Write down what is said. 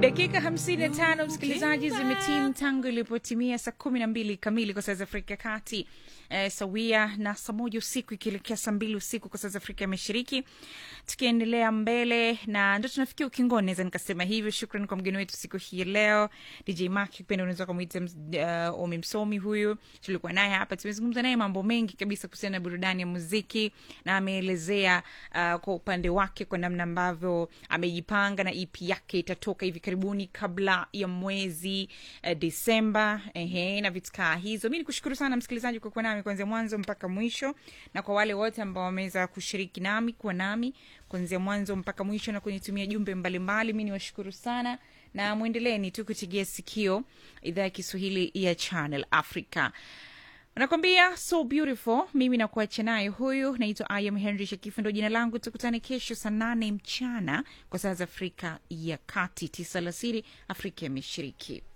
dakika 55 msikilizaji zimetimu tangu ilipotimia saa kumi na mbili kamili kwa saa za afrika ya kati eh, sawia na saa moja usiku ikielekea saa mbili usiku kwa saa za afrika ya mashariki tukiendelea mbele na ndo tunafikia ukingoni naweza nikasema hivyo shukran kwa mgeni wetu siku hii ya leo dj mak kipenda unaweza ukamwita uh, omi msomi huyu tulikuwa naye hapa tumezungumza naye mambo mengi kabisa kuhusiana na burudani ya muziki na ameelezea uh, kwa upande wake kwa namna ambavyo amejipanga na ep yake itatoka hivi karibuni kabla ya mwezi uh, desemba ehe, na vitu kaa hizo mi nikushukuru sana msikilizaji kwa kuwa nami kuanzia mwanzo mpaka mwisho na kwa wale wote ambao wameweza kushiriki nami kuwa nami kuanzia mwanzo mpaka mwisho na kunitumia jumbe mbalimbali mi niwashukuru sana na mwendeleni tu kutigia sikio idhaa ya kiswahili ya channel africa nakwambia so beautiful mimi nakuacha naye huyu naitwa iam henry shakifu ndo jina langu tukutane kesho saa nane mchana kwa saa za afrika ya kati tisa alasiri afrika ya mashariki